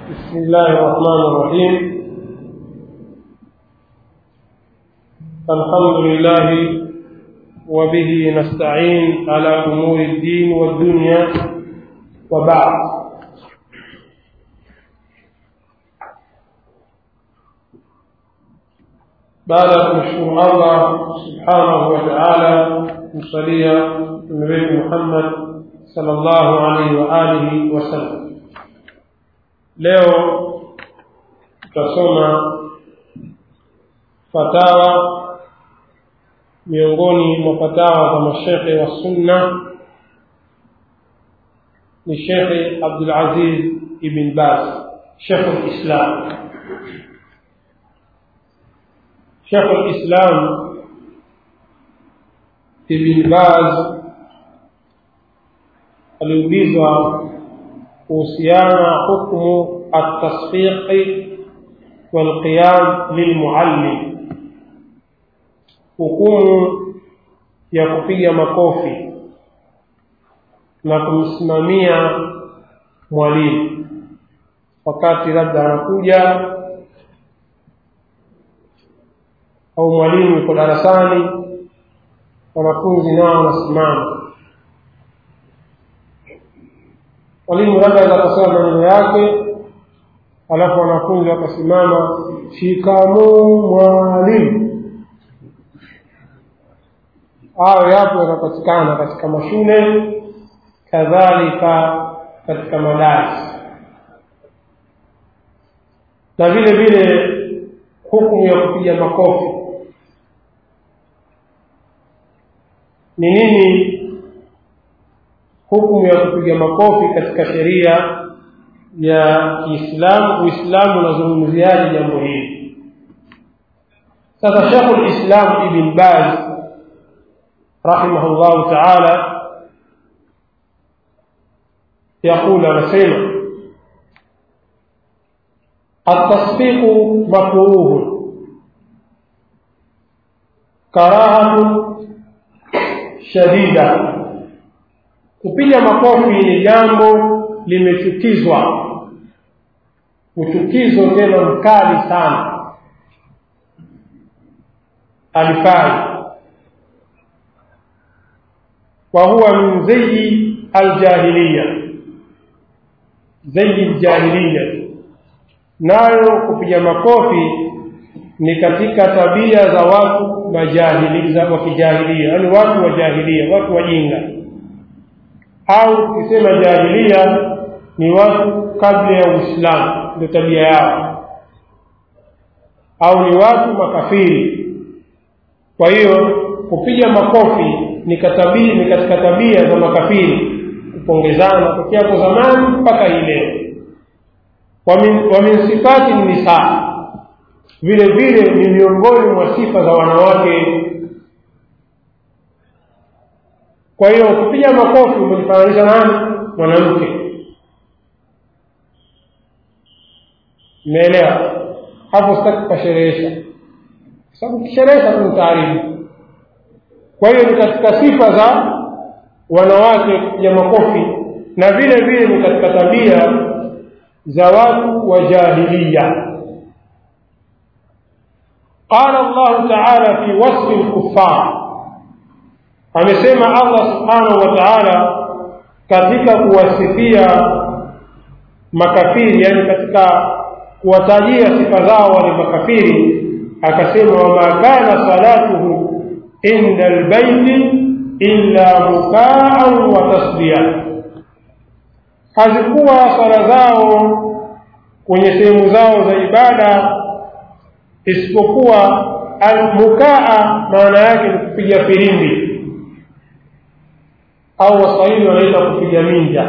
بسم الله الرحمن الرحيم الحمد لله وبه نستعين على أمور الدين والدنيا وبعد بعد أن نشكر الله سبحانه وتعالى مصليا النبي محمد صلى الله عليه وآله وسلم leo tutasoma fatawa miongoni mwa fatawa za mashekhe wa sunna ni shekhe abdulaziz ibn baz shekhu lislam shekhu lislam ibn baz aliulizwa kuhusiana hukmu atasfiqi walqiyam lilmuallim hukumu ya kupiga makofi na kumsimamia mwalimu wakati labda anakuja au mwalimu yuko darasani wanafunzi nao wanasimama mwalimu labda aweza kusema maneno yake alafu wanafunzi wakasimama shikamoo mwalimu hayo yapo yanapatikana katika mashule kadhalika katika madarasa na vile vile hukumu ya kupiga makofi ni nini hukumu ya kupiga makofi katika sheria ya Kiislamu. Uislamu unazungumziaje jambo hili? Sasa Sheikhul Islam Ibn Baz rahimahullahu taala يقول anasema التصفيق مكروه كراهة شديدة kupiga makofi ni jambo limechukizwa uchukizo tena mkali sana alifai wa huwa min zayi aljahiliya zayi ljahiliya nayo kupiga makofi ni katika tabia za watu majahili wa kijahilia yaani watu wa jahilia watu wajinga au tukisema jahilia ni watu kabla ya Uislamu, ndio tabia yao, au ni watu makafiri. Kwa hiyo kupiga makofi ni katabia, ni katika tabia za makafiri, kupongezana tokea hapo zamani mpaka hii leo. Wa min sifati nisa, vile vile ni miongoni mwa sifa za wanawake kwa hiyo ukipiga makofi umejifananisha nani mwanamke umeelewa hapo sitaki kukasherehesha kwa sababu ukisherehesha tu mtaaribu kwa hiyo ni katika sifa za wanawake kupiga makofi na vile vile ni katika tabia za watu wa jahilia قال الله تعالى في وصف الكفار amesema Allah subhanahu wa ta'ala katika kuwasifia makafiri yani katika kuwatajia sifa zao wale makafiri akasema wama kana salatuhu inda albayti illa mukaan wa tasdiya hazikuwa sala zao kwenye sehemu zao za ibada isipokuwa almukaa maana yake ni kupiga filimbi au waswahili wanaita kupiga minja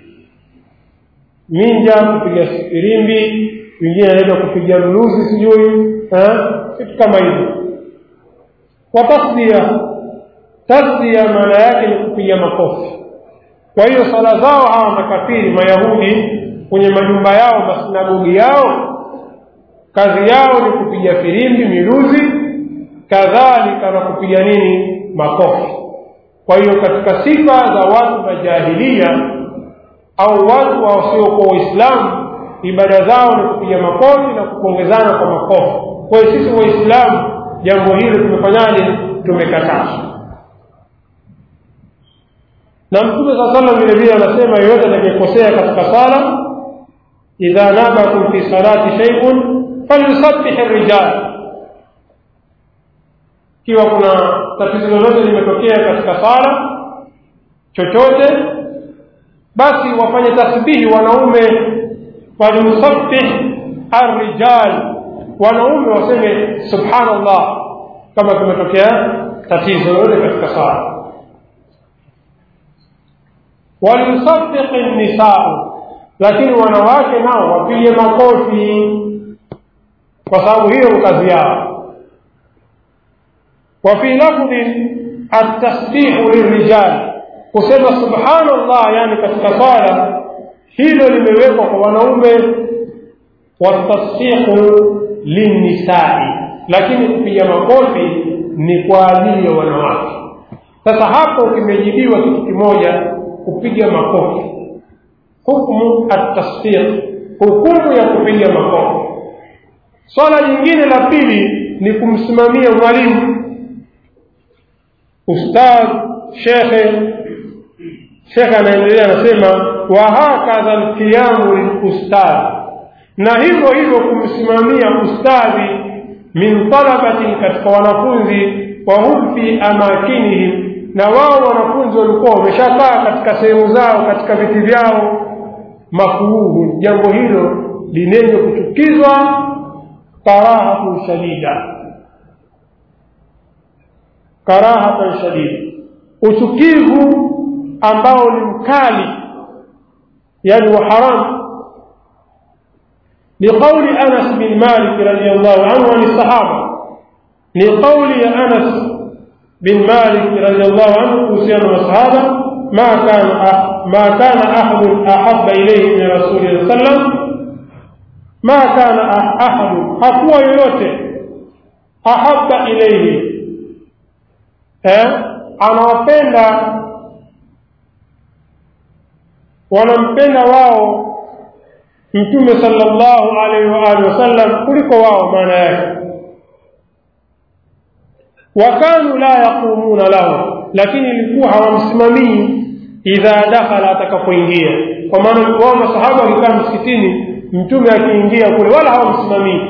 minja kupiga firimbi wengine wanaita kupiga luluzi sijui vitu kama hivyo kwa tasdia tasdia maana yake ni kupiga makofi kwa hiyo sala zao hawa makafiri mayahudi kwenye majumba yao masinagogi yao kazi yao ni kupiga firimbi miluzi kadhalika na kupiga nini makofi kwa hiyo katika sifa za watu wa jahilia au watu wasiokuwa waislamu ibada zao ni kupiga makofi na kupongezana kwa makofi kwa hiyo sisi waislamu jambo hili tumefanyaje tumekataza na mtume saa salam vile vile anasema yoyote atakayekosea katika sala idha nabakum fi salati shay'un falyusabbih rijal ikiwa kuna tatizo lolote limetokea katika sala chochote basi wafanye tasbihi wanaume walimsabbih arrijal wanaume waseme subhanallah kama kumetokea tatizo lolote katika sala walimsabbih nisau lakini wanawake nao wapige makofi kwa sababu hiyo ni kazi yao وفي لفظ التسبيح للرجال kusema subhanallah yani katika sala hilo limewekwa kwa wanaume watasbihu linnisai lakini kupiga makofi ni kwa ajili ya wanawake sasa hapo kimejibiwa kitu kimoja kupiga makofi hukmu atasbih hukumu ya kupiga makofi swala lingine la pili ni kumsimamia mwalimu ustadh shekhe shekhe anaendelea anasema wa hakadha lqiyamu lilustadh na hivyo hivyo kumsimamia ustadhi min talabatin katika wanafunzi wa hum fi amakinihim na wao wanafunzi walikuwa wameshakaa katika sehemu zao katika viti vyao makuruhu jambo hilo linenye kuchukizwa karahatun shadida karahatan shadida uchukivu ambao ni mkali yani wa haramu لقول أنس بن مالك رضي الله عنه عن الصحابة لقول أنس بن مالك رضي الله عنه وسيان الصحابة ما كان ما كان أحد أحب إليه من رسول الله صلى الله عليه وسلم ما كان أحد حقوى يوته أحب إليه anawapenda wanampenda wao mtume sallallahu alaihi wa alihi wasallam kuliko wao maana yake wakanu la yaqumuna lahu lakini ilikuwa hawamsimamii idha dakhala atakapoingia kwa maana wao masahaba wakikaa msikitini mtume akiingia kule wala hawamsimamii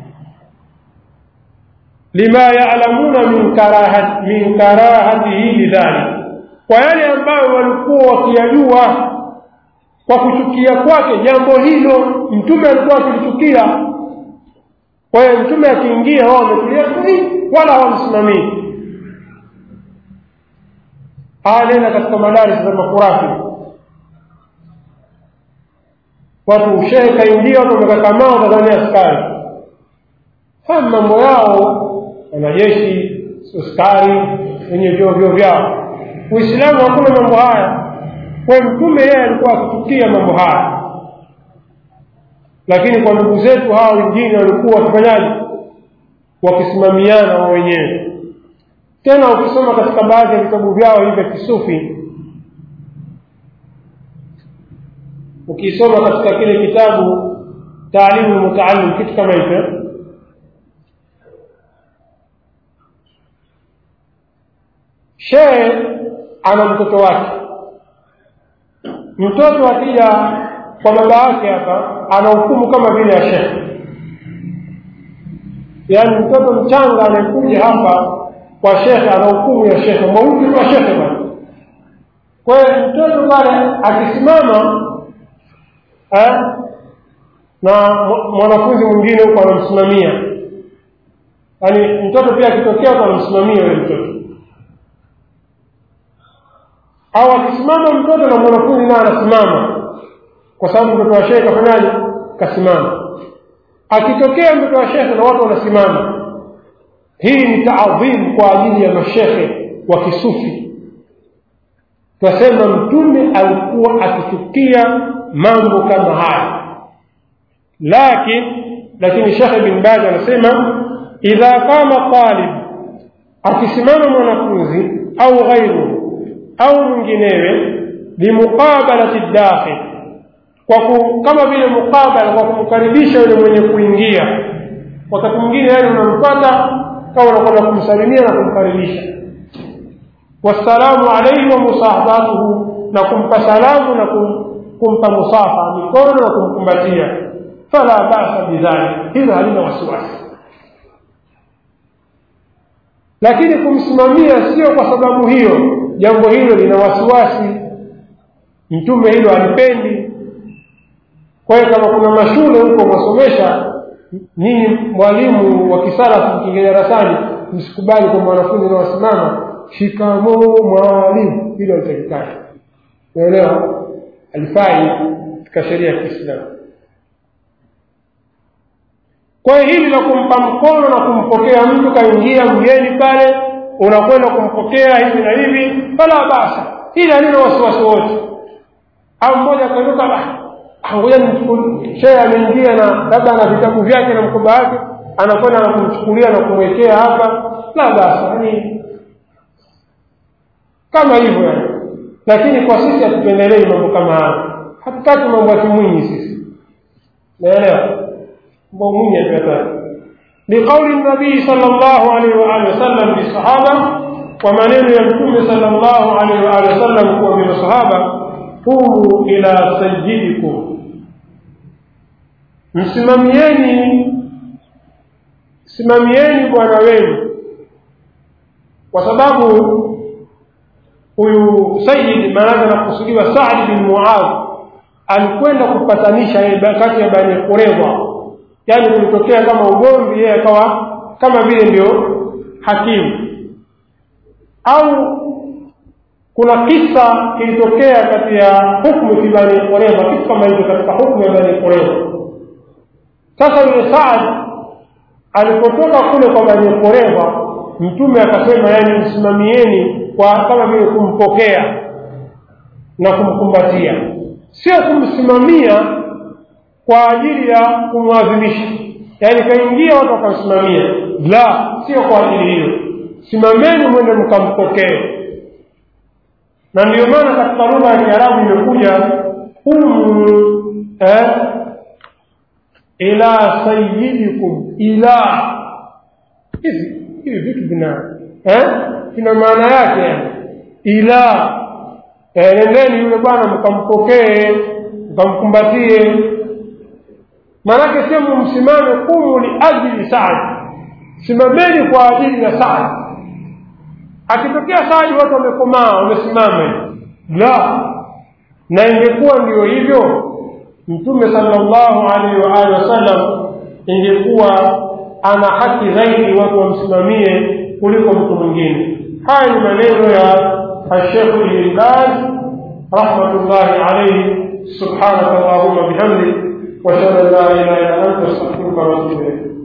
lima ya'lamuna min karahat min karahatihi lidhalik kwa yale ambayo walikuwa wakiyajua kwa kuchukia kwake jambo hilo mtume alikuwa akilichukia kwa hiyo mtume akiingia wao wametulia wala hawamsimamii nenda katika madaris za makurafi watu shehe kaingia watu wamekakamaa watazania askari haya mambo yao wanajeshi askari wenye vyoo vyoo vyao uislamu hakuna mambo haya kwa mtume yeye alikuwa akichukia mambo haya lakini kwa ndugu zetu hawa wengine walikuwa wakifanyaje wakisimamiana wao wenyewe tena ukisoma katika baadhi ya vitabu vyao hivi vya kisufi ukisoma katika kile kitabu taalimu mutaallim kitu kama hicho shehe ana mtoto wake mtoto akija kwa baba yake hapa ana hukumu kama vile ya shekhe yaani mtoto mchanga anayekuja hapa kwa shekhe ana hukumu ya shekhe mwauti kwa shekhe bwana kwa hiyo mtoto pale akisimama eh, na mwanafunzi mwingine huko anamsimamia yaani mtoto pia akitokea huko anamsimamia yule mtoto au akisimama mtoto na mwanafunzi naye anasimama kwa sababu mtoto wa shehe kafanyaje kasimama akitokea mtoto wa shehe na watu wanasimama hii ni taadhimu kwa ajili ya mashehe wa kisufi twasema mtume alikuwa akichukia mambo kama haya lakini lakini shekhe bin bazi anasema idha qama talib akisimama mwanafunzi au ghairuhu au mwinginewe limuqabalati dakhil kwa ku, kama vile mukabala kwa kumkaribisha yule mwenye kuingia wakati mwingine yani unampata kama unakwenda kumsalimia na kumkaribisha wassalamu alaihi wa musahabatuhu na kumpa salamu na kum, kumpa musafa mikono na kumkumbatia fala basa bidhalik hilo halina wasiwasi lakini kumsimamia sio kwa sababu hiyo jambo hilo lina wasiwasi mtume hilo alipendi kwa hiyo kama kuna mashule huko mwasomesha nyinyi mwalimu wa kisalafu mkiingia darasani msikubali kwamba wanafunzi wanawasimama shikamoo mwalimu hilo alitakikana unaelewa alifai katika sheria ya kiislamu kwa hiyo hili la kumpa mkono na kumpokea mtu kaingia mgeni pale unakwenda kumpokea hivi na hivi fala basa hili halina wasiwasi wote au mmoja akainuka ngoja shehe ameingia na labda ana vitabu vyake na mkoba wake anakwenda na kumchukulia na kumwekea hapa la basa yani kama hivyo yani lakini kwa sisi hatupendelei mambo kama haya hatutaki mambo ya kimwinyi sisi naelewa mambo mwinyi hatuyataki لقول النبي صلى الله عليه وآله وسلم للصحابة ومنين يمكن صلى الله عليه وآله وسلم ومن الصحابة قوموا إلى سيدكم msimamieni simamieni bwana wenu kwa sababu huyu sayid maanake anakusudiwa Saad bin Muadh alikwenda kupatanisha kati ya Bani Qurayza, yaani kulitokea kama ugomvi, yeye akawa kama vile ndio hakimu, au kuna kisa kilitokea kati ya hukmu fi Bani Qurayza, kitu kama hicho katika hukmu ya Bani Qurayza. Sasa yule Saad alipotoka kule kwa Bani Qurayza, Mtume akasema, yani msimamieni kwa kama vile kumpokea na kumkumbatia, sio kumsimamia kwa ajili ya kumwadhimisha, yaani kaingia watu wakamsimamia. La, sio kwa ajili hiyo. Simameni mwende mkampokee. Na ndiyo maana katika lugha ya Kiarabu imekuja humu eh, ila sayyidikum, ila hivi hivi vitu vina eh ina maana yake yani ila nendeni yule bwana mkampokee mkamkumbatie maanake sio msimame kumu li ajili Saad simameni kwa ajili ya Saad akitokea Saad watu wamekomaa wamesimama la na ingekuwa ndio hivyo mtume sallallahu alaihi wa alihi wasallam ingekuwa ana haki zaidi watu wamsimamie kuliko mtu mwingine haya ni maneno ya الشيخ ابن باز رحمة الله عليه سبحانك اللهم وبحمدك واشهد ان لا اله الا انت استغفرك واتوب اليك